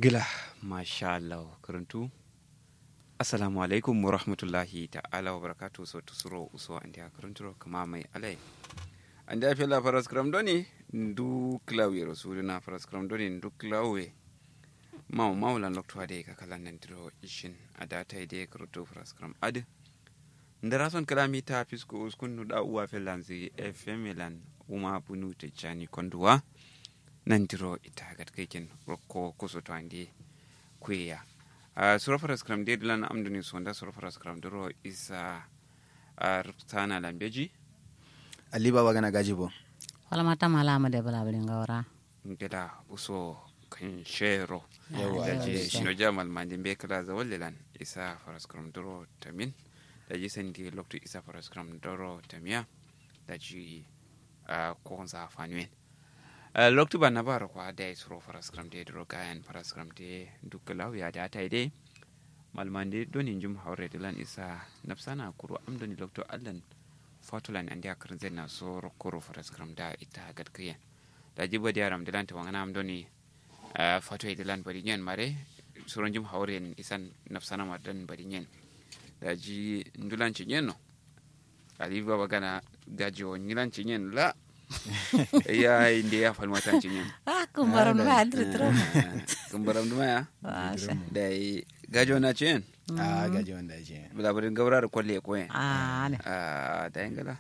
gila masha Allah karantu assalamu alaikum wa rahmatullahi ta'ala wa barakatu so tusuro uso andi a karanturo kama mai alai andi a fela faras kram doni ndu klawi rasulina faras kram doni ndu klawe maw mawlan lokto ade ka kala nandiro ishin adata ide karantu faras kram ade ndara son kalami ta fisko uskun da uwa felanzi fm lan uma bunu te chani konduwa nandiro ita gatkekin rokko kusoto andi kuya uh, sura faras kram de dilan amduni sonda sura faras kram doro isa uh, rutana lambeji ali baba gana gaji bo wala mata mala ma de bala bali ngawra ngeda uso kan shero Yawwa, daji alhamdulillah. shino jamal mandi be kala za wallilan isa faras kram doro tamin daji sandi lokto isa faras kram doro tamiya daji uh, ko za fanwen Uh, loktu ba na bara kwa da isro faras kram de dro gayan faras kram de dukkalau ya da tai de malmande donin jum haure dilan isa nafsana kuro amdoni lokto allan fatulan andi akar zenna so rokoro faras kram da ita gadkiya da jibo da yaram dilan ta wangana amdoni uh, fatu dilan bari nyen mare suron jum haure isan nafsana madan bari nyen da ji ndulan ci nyen no ali baba gana gajo nyilan ci nyen la ya inde ya falma tan ci nyen ah kumbaram ma adri tro kumbaram duma ya Masha. da gajo na ci nyen a gaji wanda ya ce bulabarin gaurar kwalle ko yen ah ne Ah, da yangala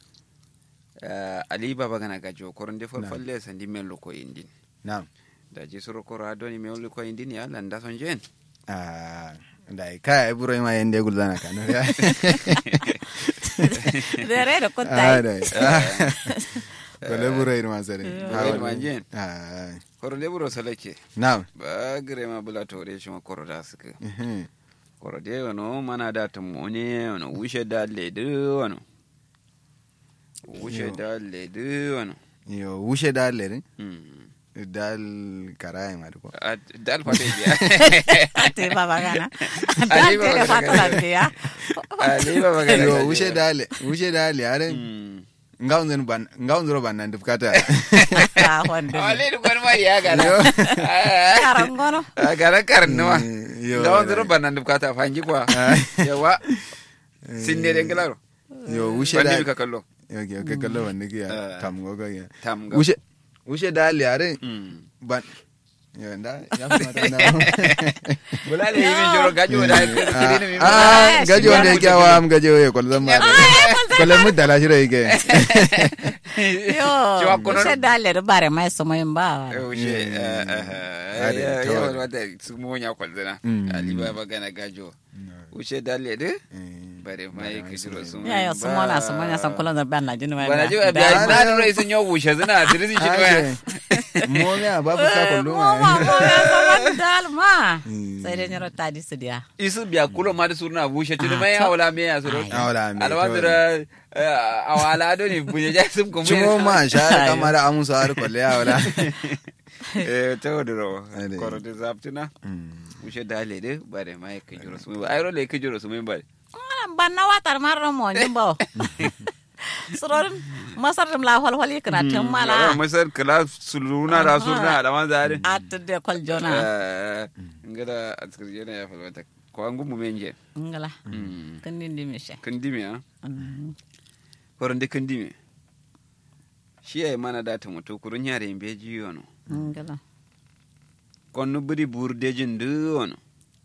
ali baba gana gajo koron de fol falle sandi men lo ko indin na'am da ji suru koro adoni men lo ko indin ya landa son jen a da kai ai buro ma yende gulzana kan ya dere da a kunta da ko le buro irma sare Buro irma jen. a koro le buro salake na'am ba gare ma bula tore shi ma koro da suka Mhm. koro de wano mana da tamone wano wushe da ledu wano wushe Yo. da ledu wano yo wushe dal le Hmm. dal karai ma ko Ah, dal fate biya ate baba gana Ali dal baba tere gana fatala gajo. biya ali baba gana yo gajo. wushe dal wushe dal are Hmm. ngaunzen ban ngaunzro ban nan dufkata ah wonde Wale da kwan mari ya gana. karangono A gara karin nawa. Mm, yo, Da wanzu right. rubban nan dukata fangi kwa. Yawa. Sin ne den gilaro. yo wushe Bandi dal ka kallo. yo yo ke kallo wanda ke Ah. tam go ga ya Tam ga. wushe wushe dal are Mm. ban yo nda ya kuma na Bulale yi min jiro gajo da kiri ne min. ah gaji wanda yake awa am gaji oye kwal zan ma kwal mu dala shiro yake yo Cewa kunar- se dale da bare mai so mai ba Yaushe. Ade, Ya tawar. wata su mu nya kwalzana. Mm. Ali baba gana gajo. Wuce dalle de. Bare mai ka jiro su. ya ya sumona sumona san kullun da ban na jini mai Bana ji biya na da rai sun yo wuce zina dirisi shi doya. mo me a babu sa kullu mo ma ma mo ya sama dal ma Mm. sai dai nyoro tadi su dia isu biya kulo ma da surna bushe tuni Ah, mai to- awala me ya suro Ai. Awala me, alwadira awala do ni bunye ja sum ko cimo ma sha kamar amusa har kwalle ya wala eh to diro Ade. koro de zaptina bushe dale de bare mai ke juro sum ayro le ke juro sum bare ban na watar marro mo jimbo surorin masar dum la hol hol yikna tem mala masar kala suluna da surna da man zare at de kol jona eh ngada askar jena ya falwata ko an gumu menje ngala Mm. kan nindi mishe kandimi ha koron de kandimi shi ay mana data mutu kurun yare imbe jiyo no ngala konno buri burdejin du wono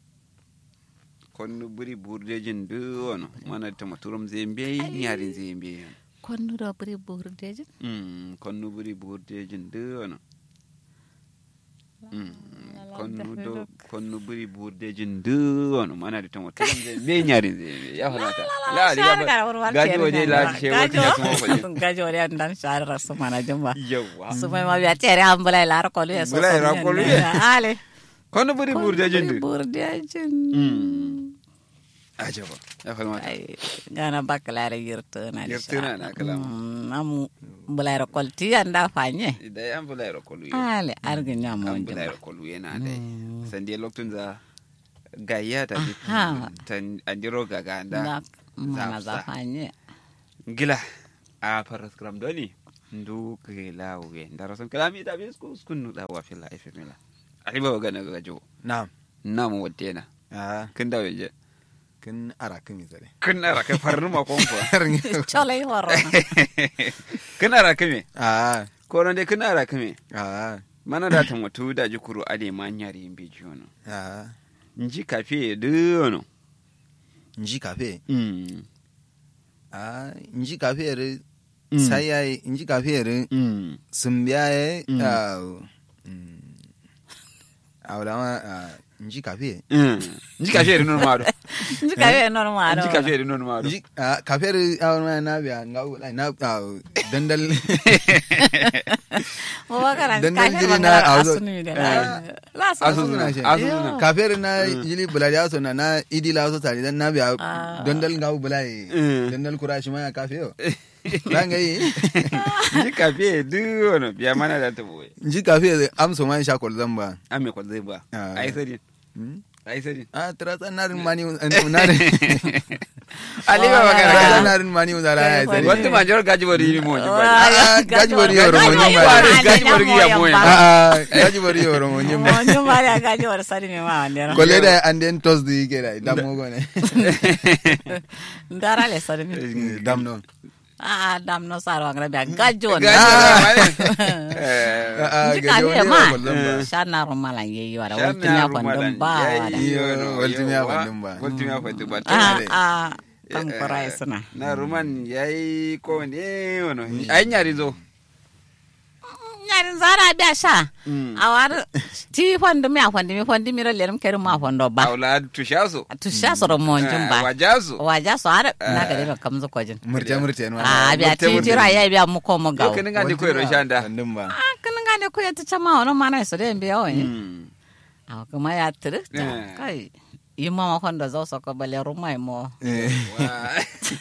konno buri burdejin du wono mana tama turum zembe nyarin zembe konnu do buri burdeje mm konno buri burdejin du wono Mm, konno do konno buri burdejin du wono mana da tama turum zembe nyarin zembe ya falata la ali baba gaji waje la ce wata ya kuma faje gajo wadi andan shar rasu mana jimba yawa sumai ma biya tere an bulai lar kolu ya so Bulai lar kolu ya. ale konno buri burdejin du burdeje mm ajaba ya falata ay gana bakalare yirtuna Yirtuna na kalama. amu bulai kol ti anda fanye idan an bula ya kolu ale argi nyamo kan jimba bulayar kolu yana da sandi lokacin za gayya ta Aha. tan andiro gaga da da mana Zapsa. za fanye gila a faras gram doni ndu ke lawe da rasan kalami da bis ko skun da wa fila ife mila ali ba ga na ga jo na'am na mu wadde na ah kin da waje kin ara kin misale kin na raka farnu ma kon fa cholai horo kin na raka me ah ko ran dai kin na raka me ah mana da tan wato da ji kuru ade ma nyari in beji wono ah nji kafe de wono nji kafe mm ah nji kafe re Mm. sai yayi nji kafe re mm sun biya ye Mm. ah mm. ah wala ma ah nji kafe mm nji kafe de non ma do nji ka be normal nji kafe de non ma do nji ah kafe re ah wala na biya nga wala na ah dandal mo ba kana Dan- ka dan ne jiri ba na na auzo- asunu ne Ah. la Asu- asu Asuzuna, shi. asuzuna. kafe re na jili bulari aso na na idi la so tari dan na biya Ah. dandal nga bulai Mm. dandal kura shi ma ya kafe yo ranga yi nji kafe de wono biya mana da ta boye nji kafe re amso man sha kol zamba ame ko zai ba Ah. ai sai Hmm? ai sai ah trasa narin mani narin ali ba magana trasa kana narin mani uzara ya Kai, sai wata major gaji bari ni mo ji ba Ah, gaji bari yoro mo nyumba. Gaji bari ya moya. ah gaji bari yoro mo nyumba mo nyumba ya gaji war sari me ma wandera kolle da and then toss di kera dam mo gone ndara le sari me dam no ah dam no saro angra be gaji won gaji Ah. bari ah nji gaji ka woni ne ma ko zamba shana rumala yeyi wara Shan wonti na ya rumalan, kwandon ba yayi wara Iyo, yono, waltimi ya yawa, kwandon ba. waltimi ya kwandon ba ah tana ah kan kurai suna na ruman yayi ko ne wono ai nyari zo nyarin zara biya sha Mm. a wari ti fondi mi a fondi mi fondi mi rolerum kerim ma fondo ba awla tushaso tu sha soro monjum ba wajaso waja so har na gare ba kamzu kojin murte murte no a biya murte- ti murte. tira ya biya mu ko mu gawo ko ga di ko ro shanda kwandon ba a kan ga ne ko ya ta chama wono mana so de biya woni Mm. a kuma ya tire Eh. kai yi mama fondo zo so ko bale rumai mo eh Wa-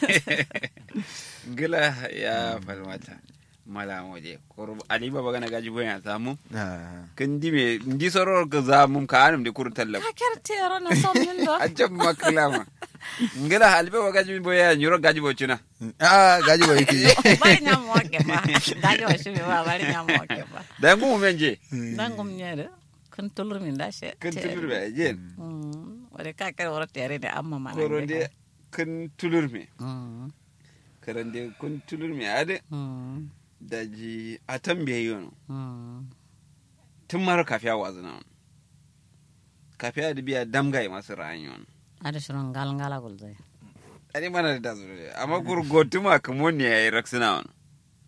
gila ya falmata mala moje kor ali baba gana gaji boya samu ah kan di me ndi soror ka za mum ka anum de kur tallab ka ker tero na so min do ajab maklama ngila ali baba gaji boya nyuro gaji bo chuna ah gaji bari ki bari nya mo ke ba gaji wa shi ba bari nya mo ke ba da ngu menje dangum nyere kan tulur min da she kan tulur be jen Mm, wala ka kar wara tere da amma mana koronde kan tulur me Mm, karande kun tulur me ade mm, daji atam be yono mm. tun mara kafiya wazina kafiya da biya damgai masu rayuwa ada shirin gal ngala gul zai ani mana da dazu de amma kur gotuma kamo ne yayi raksina on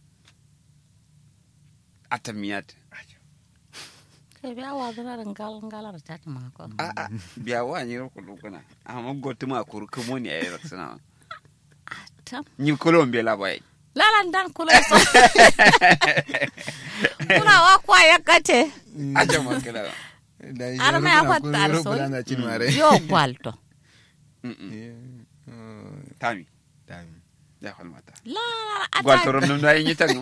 atamiyat kai biya wa zura da gal ngala da tati ma ko a a biya wa ni ko lokuna amma gotuma kur kamo ne yayi raksina on tam ni kolombe la bai lalan dan kula so kula wa kwa ya kate aja makala da shi Ar ma ya rukuna- fatta ar rukuna sol. na cin mare yo gwalto tami Dami. ya falmata la la ata gwaltorom num da yin tan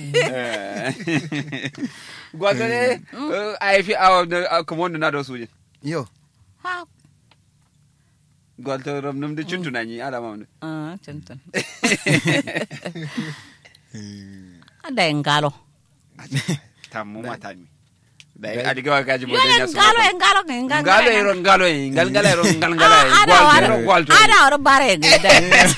gwaltore ai fi awa kamo na do suje yo ha gwaltorom num da cuntuna ni ala mamdu ah tuntun ada yang galo tammu matami da adiga wa gaji yo bodenya yang galo yang galo yang galo ngalo ero ngalo e ngal ngala ero ngal ngala e ada gwalto war ero gwalto ada war bare gede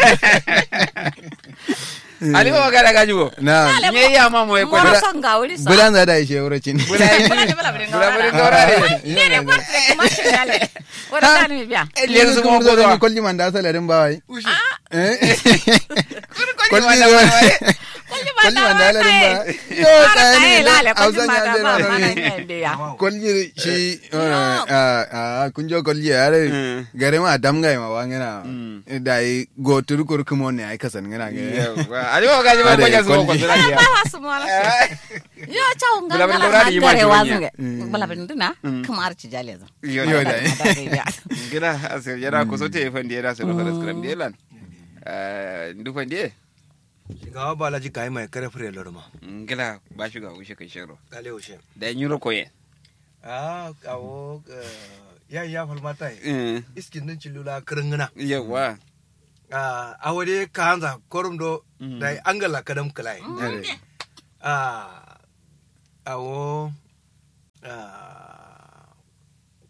ali wa gala gaji bo na Ale, nye ya mamo e ko moro Bula- son gawri sa bulan za da ishe wuracin bula yi Bula ni bula bula bula bula ngawara. ngora ne ne ko kuma shi dale wala kan mi biya le su mo ko do kolli man da salarin ba wai eh kolli kolli ma zo kulli ba kolli da man da salarin ba yo Ara ta kai ne lale kulli hausan ma ya da je ba na mana ne ne biya kolli shi a kunjo kolli are Mm. gare ma damga ma wangena Mm. da yi go tur kur kumo ne ai kasan ngana ga ali wa gaji ba ko Ade, ja su ko kolli. dura ba ya wa su mo yo chaw Bula ngala bula ngala ngawara di ma gare joni wazunge Mm. bala bin dina Mm. kamar ci jale zo yo Yo da da. gila asir yara ko sote e fandi era se lo kala skram de lan eh ndu fandi e gawa balaji kai mai kare fure lorma ngila ba shi ga ushe kai shero kale ushe da nyuro ko ye ah awo ya ya falmata eh iskin din cilula kirngina yawa ah awade ka hanza korum do Mm. dai angala kadam kalai Ade. ah awo ah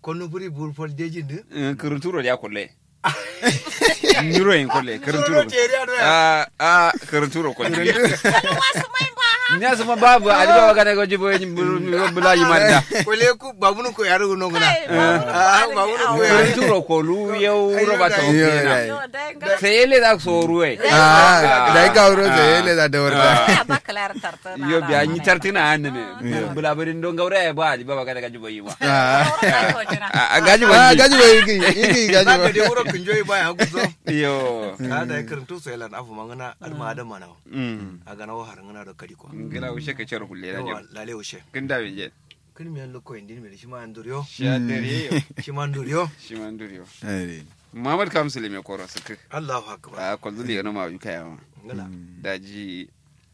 kono buri bur fol dejin de kirinturo ya kulle nyuro yin kulle kirinturo Soro tere ado ya. a a kirinturo kulle wasu mai ba ha ni asuma babu ali baba kana ko jibo yin bula yi manda kole ku babunu ko yaru no guna kai Ah, ba wani ko ya- kirinturo ko lu yau roba ta Yo, okena dai. yo dai ga sai ele da so ruwe Ah, dai ka wuro sai ele da dorda. ya ba kalar tarta na yo bi anyi tartina hanne ne bula barin don gaura ya ba ali baba kana ko jibo yi ma Ah, a gaji ah, wani gaji bai yi yi gaji Zaka bai. de wuro kunjoyi baya hagu zo yo ka da karantu sai lan afu mangana alma da mana mm a gana wa harangana da kadi ko ngira ushe ka cer hulle na yawa jam lale ushe kin da je kin mi an loko indin mi shi ma anduriyo shi dare yo shi ma anduriyo shi man duriyo Ai, Muhammad Kamsul me koro suka Allahu akbar a kwalzuli yana ma yuka yawa ngala daji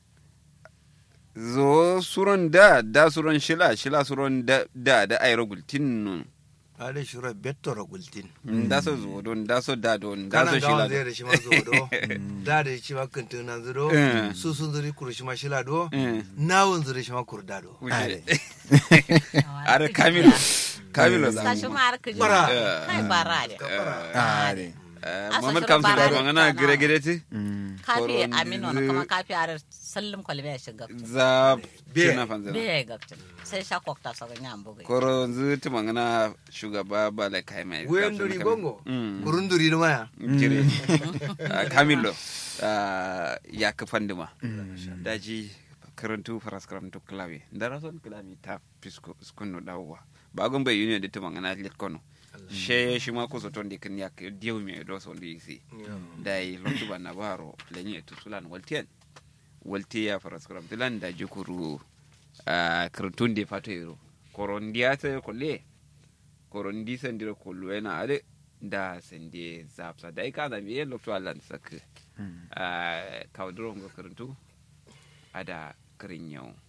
zo suron da da suron shila shila suron da da da ayro gultin nun ale shura betto ragultin da so zo don da so da don da so kana shila gawan zai da shi ma zo do da da shi ma kantin nan zo Eh. su sun zuri kuru shi ma shila do Eh. nawun zuri shi ma kurda do Wuce. are kamilo kamilo za sashi mu ma har kiji Bara. kai bara ne ah, dai. Eh, Asa Muhammad shirin Kamsul bara da ne magana kana. gire gire ti Mm. kafi Koron amino na zu- kuma kafi are sallim kwalbe ya shiga za Be. cina fanzana be ya gabtin sai sha kokta sa ga nyambo ga koro zu ti magana shugaba ba la kai mai wuyan duri gongo Mm. kurun duri da maya jire Ah, kamilo ah, ya ka fandima daji karantu faras karantu klawi ndara son klami ta pisko skunno dawwa bagon bai union de tuma ngana lit kono she shi ma ko so ton de kan yak diw me do so ndi si dai lontu bana baro lenye to sulan waltien walti ya faras karam tilan da jukuru ah, karantun de fato yero korondiya ta kolle korondi sendiro kollu ena ade da sende zapsa dai kana mi yelo to alan sak a kawdro ngo karantu ada karinyau